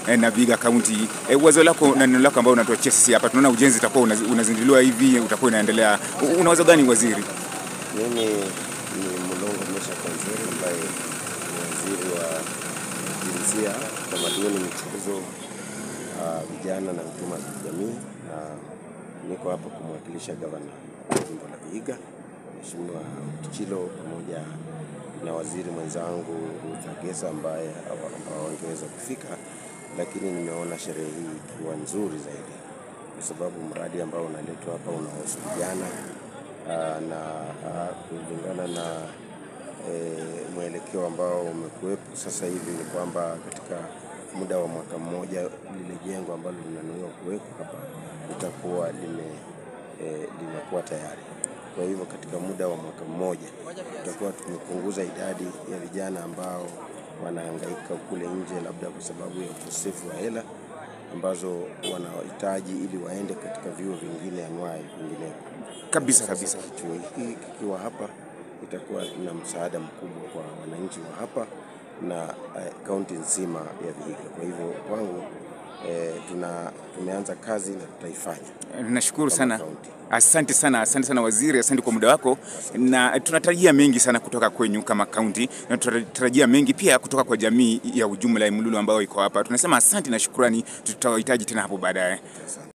eh, na Vihiga County. Eh, wazo lako na neno lako ambao unatuachia sisi hapa, tunaona ujenzi utakuwa unaz- unazinduliwa hivi, utakuwa unaendelea. U- Una wazo gani waziri? Mimi ni Mulongo Mesha Kanzeri ambaye ni waziri wa jinsia, utamaduni, michezo, ah, vijana na huduma za kijamii, na niko hapa kumwakilisha gavana wa jimbo la Vihiga Mheshimiwa Kichilo pamoja na waziri mwenzangu Ruth Agesa ambaye hawa- ambao wangeweza kufika, lakini nimeona sherehe hii ikiwa nzuri zaidi kwa sababu mradi ambao unaletwa hapa unahusu vijana ah, na ah, kulingana na eh, mwelekeo ambao umekuwepo sasa hivi ni kwamba katika muda wa mwaka mmoja lile jengo ambalo linanuiwa kuwekwa hapa litakuwa lime eh, limekuwa tayari. Kwa hivyo katika muda wa mwaka mmoja tutakuwa tumepunguza idadi ya vijana ambao wanahangaika kule nje, labda kwa sababu ya ukosefu wa hela ambazo wanahitaji ili waende katika vyuo vingine anuai vinginevyo. Kabisa Sasa kabisa. Kituo hiki kikiwa hapa itakuwa na msaada mkubwa kwa wananchi wa hapa na eh, kaunti nzima ya Vihiga. Kwa hivyo kwangu eh, tuna tumeanza kazi na tutaifanya. Nashukuru Kama sana. kaunti. Asante sana, asante sana waziri, asante kwa muda wako, na tunatarajia mengi sana kutoka kwenyu kama kaunti, na tunatarajia mengi pia kutoka kwa jamii ya ujumla ya Mululu ambayo iko hapa. Tunasema asante na shukrani, tutawahitaji tena hapo baadaye.